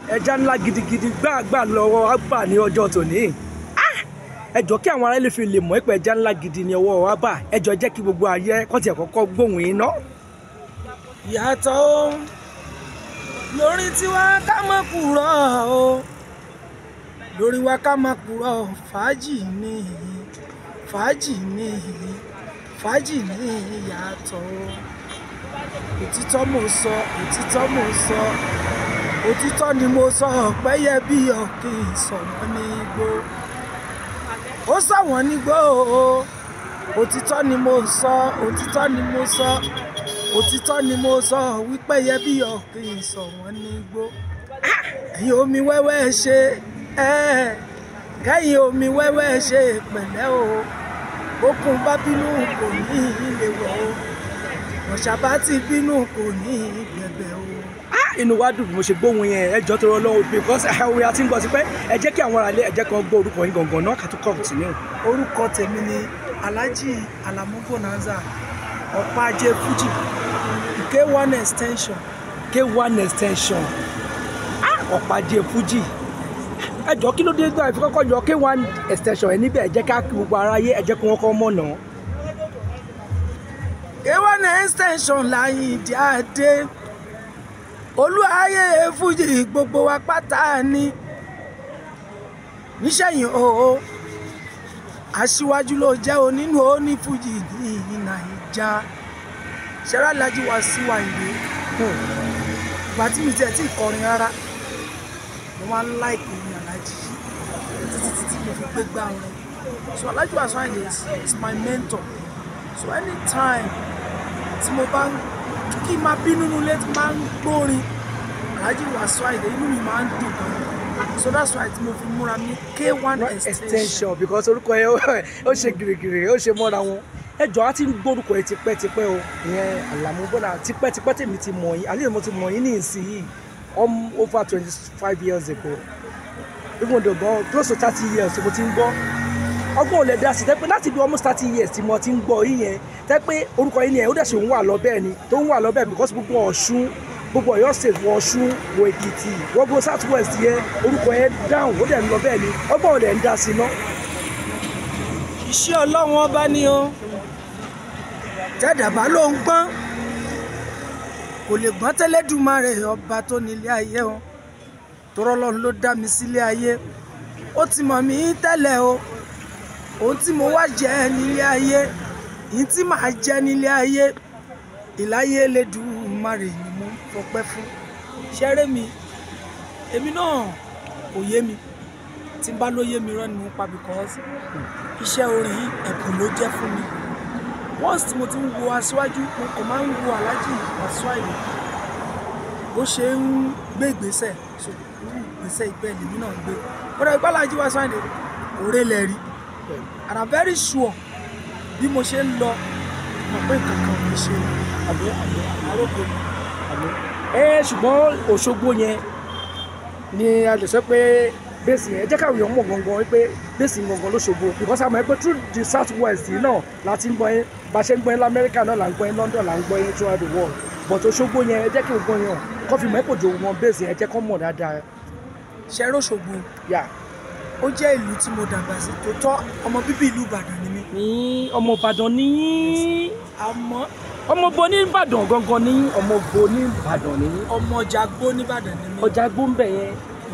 ẹja ńlá gidigidi gbáàgbà lọ́wọ́ wa bà ní ọjọ́ tòní Ah! ẹ jọ̀ọ́ kí àwọn ará ilé fi lè mọ̀ pé ẹja ńlá gidi ni ọwọ́ wa bà ẹ jọ̀ọ́ jẹ́ kí gbogbo ayé kọ́tì ẹ̀ kọ́kọ́ gbóhùn iná. ìyàtọ̀ o lórí tiwa ká má kúrọ̀ o lórí wa ká má kúrọ̀ fàájì ni fàájì ni fàájì ni ìyàtọ̀ o òtítọ́ mo sọ òtítọ́ mo sọ òtítọ́ ni mo sọ pẹ́yẹ bí ọ̀kìn sọ̀wọ́n ní igbó ó sọ̀wọ́n nígbó o òtítọ́ ni mo sọ òtítọ́ ni mo sọ òtítọ́ ni mo sọ wípé yẹ bí ọ̀kìn sọ̀wọ́n nígbó ẹ̀yin omi wẹ́wẹ́ ṣe ẹ́ kẹ́yìn omi wẹ́wẹ́ ṣe pẹ̀lẹ́ o bókun bá bínú kò ní ilé wọ̀ o ọ̀ṣàbá ti bínú kò ní gbẹ̀bẹ̀ o. Ah! inú wa dùn bí mo ṣe gbóhùn yẹn ẹ jọ̀ọ́ torí Ọlọ́run because àwọn àti ń gbọ́ sí pé ẹ jẹ́ kí àwọn ará ilé ẹ jẹ́ kan gbọ́ orúkọ yín gangan náà ká tó continue. orúkọ tèmi ni alhaji alamu bonanza ọ̀pá-ajé fuji k1 extension k1 extension Ah! ọ̀pàdé fuji ẹ jọ̀ọ́ kí ló dé gbọ́n àfi kọ́kọ́ yọ k1 extension ẹ níbẹ̀ ẹ jẹ́ ká kí gbogbo aráyé ẹ jẹ́ kí wọ́n kọ́ mọ̀ náà. k1 extension láyìndí adé olúwayé fuji gbogbo wa pátá ni níṣẹ́yìn o aṣíwájú ló jẹ́ onínú oní fuji ní nàìjà ṣẹ́rá lajú wa sí wa ìwé ìgbà tí mi tiẹ̀ tí ì kọrin rárá mo máa ń láìpẹ́ ní alájí títí títí mo fi gbé gbá wọn so alájú wa sọ àyè is my mentor so anytime tí mo bá ń kí n máa bínú nulẹ̀ tí máa ń gbórin alájí wa sọ àyè inú mi máa ń dùn gan so that's why tí mo fi múra ní k1 extension extension because orúkọ yẹn ó ṣe gìrìgìrì ó ṣe mọ́ra wọn ẹ jọ̀ọ́ á ti ń gbórúkọ yẹn tipẹ́tipẹ́ o ìyẹn Àlàmú Bọ́lá tipẹ́tipẹ́ tèmi ti mọ̀ yín àlẹ́ mo ti mọ̀ yín ní ìsinyìí um, over twenty five years ago even though gan close to thirty years mo ti ń gbọ́ ọgbọ́n ò lè dá sí tẹ́pẹ́ láti bí almost thirty years tí mo ti ń gbọ́ yín yẹn tẹ́pẹ́ orúkọ yín yẹn ó dẹ̀ ṣe ń wà lọ bẹ́ẹ̀ ni tó ń wà lọ bẹ́ẹ̀ because gbogbo Ọ̀ṣun gbogbo Ọ̀yọ́ state wọ Ọ̀ṣun wọ Èkìtì gbogbo south west yẹn orúkọ yẹn dáhùn ó dẹ̀ ń lọ bẹ́ẹ̀ ni ọgbọ́n ò lè ń dá sí náà. iṣẹ́ ọlọ́run ọba ni o tẹ́dàbá ló ń gbọ́n kò lè gbọ́n tẹ́lẹ́dùmarè ọba tó nílé ayé o tọrọ ọlọ́run ló dá mi sílé ayé ó ti mọ̀ mí tẹ́lẹ̀ o ohun tí mo wá jẹ nílé ayé yìí tí màá jẹ nílé ayé ìláyé Elédùmarè ni mo ń fọpẹ́ fún ṣẹ́rẹ́ mi èmi náà kò yé mi tí n bá ló yé mi rán ni mo ń pa because iṣẹ́ orin yìí ẹ̀bùn ló jẹ́ fún mi once tí mo ti ń wo aṣíwájú mo kàn máa ń wo aláàjì Wasiu bó ṣe ń gbé ìgbésẹ̀ so irú ìgbésẹ̀ ìbẹ́ lèmi náà ń gbé kódà ìgbà aláàjì Wasiu òré lẹ̀ rí and i'm very sure bí mo ṣe ń lọ mọ̀ pé nǹkan kan ò ní ṣe àbí àbí àròkọ àbí. ẹ ṣùgbọ́n Òṣogbo yẹn ni a lè sọ pé bẹ́ẹ̀sì yẹn jẹ́ káwọn èèyàn mọ̀ gangan wípé bẹ́ẹ̀sì gangan lóṣogbo because àmọ́ ẹgbẹ́ through the south west yìí náà la ti ń gbọ́ yín bá a ṣe ń gbọ́ yín lamẹ́ríkà náà là ń gbọ́ yín London là ń gbọ́ yín throughout the world but Òṣogbo yẹn ẹ jẹ́ kí gbogbo yẹn kọ́ fi mọ́ ìpòjò wọn bẹ́ẹ̀sì yẹn ẹ jẹ́ kọ́ mọ̀ dáadáa ṣẹ́rẹ́ Òṣogbo yà. ó jẹ́ ìlú tí mo dàgbà sí tó tọ́ ọmọ bíbí ìlú Ìbàdàn ni mí ní ọmọ Ìbàdàn ní àmọ́ ọmọ bo ní Ìbàdàn gangan ní ọmọ bo ní Ìbàdàn ní ọmọ Jàgbó nìbàdàn ni mí ọjà gbóǹbẹ yẹn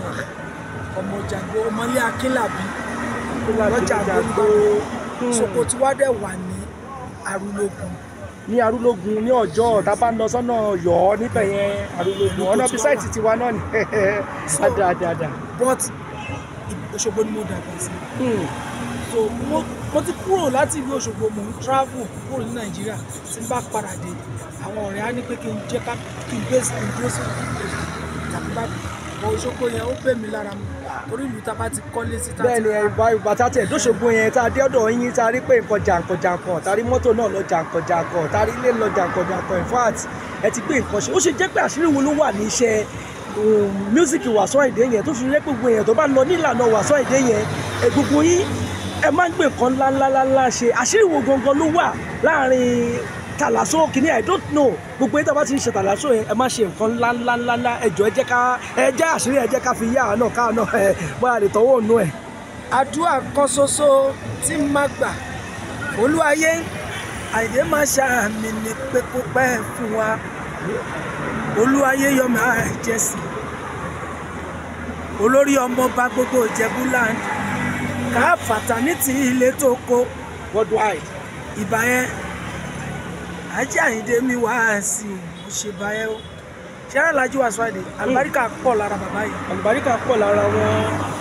ọmọ Jàgbó ọmọlé Akínlàbí lọ́jà lọ́jà gbó Àgbóníbàdàn Soko tí wá dẹ̀ wà ní Arúlógún ní arúlógún ní ọjọ́ tá a bá ń lọ sọ́nà Ọ̀yọ́ níbẹ̀ yẹn arúlógún ọ̀nà bí sáìtì tiwa náà ni dáadáa. but Òṣogbo ni mo dàgbà sí so mo mo ti kúrò láti ìlú Òṣogbo mo ń travel kúrò ní Nàìjíríà tí n bá padà dé àwọn ọ̀rẹ́ á ní pé kí n jẹ́ ká kí n gbé sí kí n dúró sí tàbí bá bọ Òṣogbo yẹn ó bẹ̀ mí lára mu torí ìlú tá a bá ti kọ́lé sí tá a bẹ́ẹ̀ ti ni ìbá ìgbà tá a tẹ̀ dóṣogbo yẹn tá a dé ọ̀dọ̀ yín tá a rí pé nǹkan jàǹkàn jàǹkàn tá a rí mọ́tò náà lọ jàǹkàn jàǹkàn tá a rí ilé lọ jàǹkàn jàǹkàn in fact ẹ ti gbé nǹkan ṣe ó ṣe jẹ́ pé àṣírí wo ló wà ní iṣẹ́ mísíkì Wasiu Ayinde yẹn tó fi rẹ́ gbogbo èèyàn tó bá ń lọ nílànà Wasiu Ayinde yẹn ẹ gbogbo yín ẹ máa ń gbé nǹkan ńláńláńlá ṣe àṣírí wo gangan ló wà láàrin tàlàsó kìíní i don't know gbogbo yín tó bá ti ń ṣe tàlàsó yẹn ẹ má ṣe nǹkan ńlá ńlá ńlá ńlá ẹ jọ ẹ jẹ́ ká ẹ jẹ́ àṣírí ẹ jẹ́ ká fi yá àá náà káà náà ẹ bóyá lè tọwọ́ òun ẹ̀. àdúrà kan ṣoṣo tí n máa gbà olúwayé àìdè máa ṣàmì ní pẹ́kópẹ́ fún wa olúwayé yọ máa jẹ́sìn olórí ọmọọba gbogbo ìjẹ́búland ká fàtánítì ilé tó kó worldwide. ìbà yẹn ajé àyíndé mi wá sí i mo ṣe bá yẹn o ṣẹ́rẹ́ lajú wàásù àdé àlùbáríkà pọ̀ lára bàbá yìí àlùbáríkà pọ̀ lára wọn.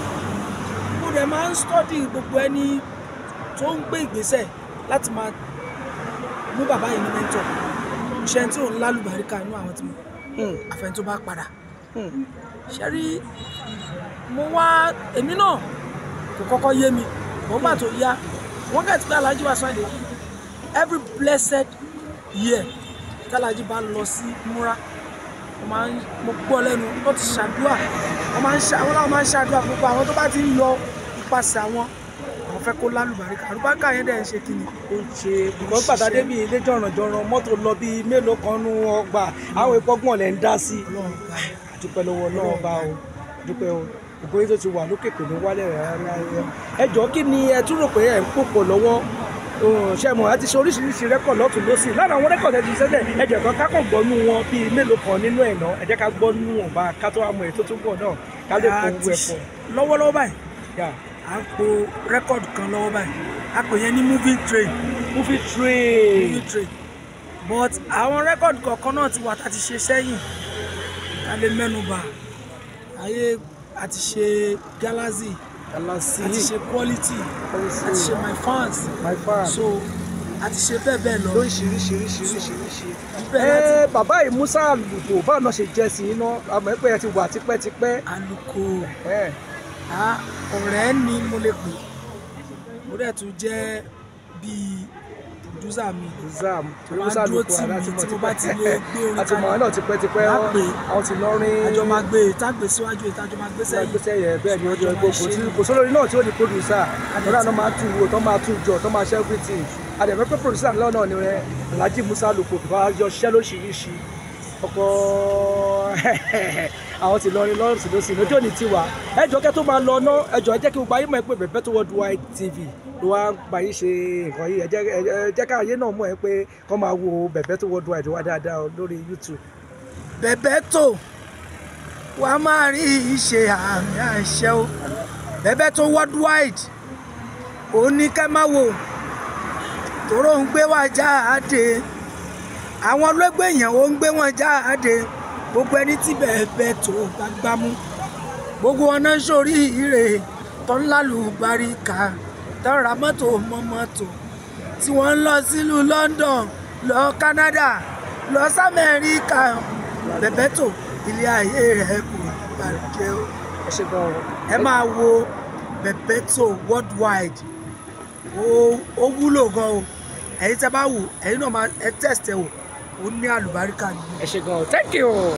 mo dẹ̀ máa ń stọ́dì gbogbo ẹni tó ń gbé ìgbésẹ̀ láti máa mú bàbá yìí ní mẹ́ńtọ̀ ṣe tí òun lálùbáríkà inú àwọn tí mo Hmm, àfẹn tó bá padà hmm. ṣe rí mo wá èmi náà kò kọ́kọ́ yé mi mo bá tó yá wọ́n kẹ́ ti pé alájí wa sọ́ọ̀dẹ̀ every blessed year tálájí bá lọ sí múra mo máa ń mo gbọ́ lẹ́nu tó ti ṣàdúrà wọ́n máa ń ṣe àwọn làwọn máa ń ṣàdúrà gbogbo àwọn tó bá ti ń lọ ipasẹ̀ àwọn àwọn fẹ́ kó lálùbáríkà àlùbáríkà yẹn dẹ̀ ń ṣe kí ni ó ń ṣe bùkọ́ gbàdádé bíi ilé jọ̀rànjọ̀ràn mọ́tò lọ bíi mélòó kan nú ọgbà àwọn ìpọ́gbọ̀n lẹ̀ ń dá sí. ọlọ́run gbà yẹn. àdúpẹ́ lọ́wọ́ náà bá o àdúpẹ́ o ògbó yín tó ti wà lókè kò ní wálẹ̀ rárá ẹ jọ kí ni ẹ tún rò pé ẹ ń pòpọ̀ lọ́wọ́ ṣe mọ̀ ẹ ti ṣe oríṣiríṣi rẹ́kọ̀d lọ́tún lọ́sì lára àwọn rẹ́kọ̀d ẹ ti ṣẹ́lẹ̀ ẹ jẹ́ kan ká kàn gbọ́ nú wọn bíi mélòó kan nínú ẹ̀ náà ẹ jẹ́ ká gbọ́ nú wọn bá ká tó wá mọ èyí tó tún bọ̀ náà ká lè kó owó ẹ̀ pọ̀. lọ́wọ́lọ́wọ́ báyìí yà à ń po rẹ́kọ̀dù kan lọ́wọ́ báyìí a pè yẹn ní moving train movie train moving train but àwọn rẹ́kọ̀dù kọ̀ọ̀kan náà ti wà tá a ti ṣe sẹ́yìn ká lè mẹ́nu bà ayé a ti ṣe galaxy galasi a ti ṣe quality a ti ṣe my fans my fan so a ti ṣe bẹ́ẹ̀ bẹ́ẹ̀ lọ lóríṣiríṣiríṣiríṣiríṣi. Ibẹ̀ láti ẹ bàbá yìí musa àlùkò báwo náà ṣe jẹ sí iná àmọ́ ẹ pé ẹ ti wà tipẹ́tipẹ́ àlùkò ẹ a ọ̀rẹ́ ni mo lè pè mo dẹ̀ tún jẹ́ bíi producer mi zam Tó bá musa dúró àlùkò tì mí, aláti tí mo bá ti lè gbé orin àti mọ̀ ọ́ náà tipẹ́tipẹ́ Má pè é. àwọn ti lọ́rin àjọ máa gbé ìtàgbé síwájú ìtàjọ máa gbé sẹ́yìn gbèsè yẹ bẹ́ẹ̀ ni ó jọ Àjọ gbogbo máa ṣe tí ni. kò sólórí náà tí ó di producer Àjọ lọ́dà tí- náà máa tún wo tó máa tún jọ tó máa ṣe everything àdẹ̀mẹ́ pé producer ńlá náà ni rẹ alhaji musa àlùkò bá yọ ṣẹ́ lóṣìṣì ọkọ̀ àwọn ti lọrin lọ́rùn sí lọ́sìn lójú òní tiwa ẹjọ́ kẹ́ tó máa lọ ná ẹjọ́ ẹ jẹ́ kí gbogbo ayé mọ̀ ẹ́ pé bẹ̀bẹ̀ tó worldwide tv ló wá ń bá yín ṣe nǹkan yìí ẹ jẹ́ ẹ jẹ́ ká ayé náà mọ̀ ẹ́ pé kọ́ máa wo bẹ̀bẹ̀ tó worldwide wá dáadáa o lórí youtube bẹ̀bẹ̀ tó wà á máa rí ìṣe àmì àṣẹ o bẹ̀bẹ̀ tó worldwide òun ní kẹ́ máa wò tòró ń gbé wá jáde àwọn ọlọ́gbẹ́ èèyàn ó ń gbé wọn jáde gbogbo ẹni tí bẹ̀bẹ̀ tó bá gbámú gbogbo wọn náà sórí ire tó ń lálùbáríkà tó ń ra mọ́tò mọ́ mọ́tò tí wọ́n ń lọ sílùú London lọ Canada lọ sí Amẹ́ríkà bẹ̀bẹ̀tò ilé ayé rẹ̀ kò bàjẹ́ o ẹ ṣe gan o. ẹ máa wo bẹ̀bẹ̀tò worldwide ó ó wúlò gan o ẹ̀yin tẹ́ bá wò ẹ̀yin náà máa ẹ test ẹ wò ó ní àlùbáríkà nínú. ẹ ṣe gan o thank you.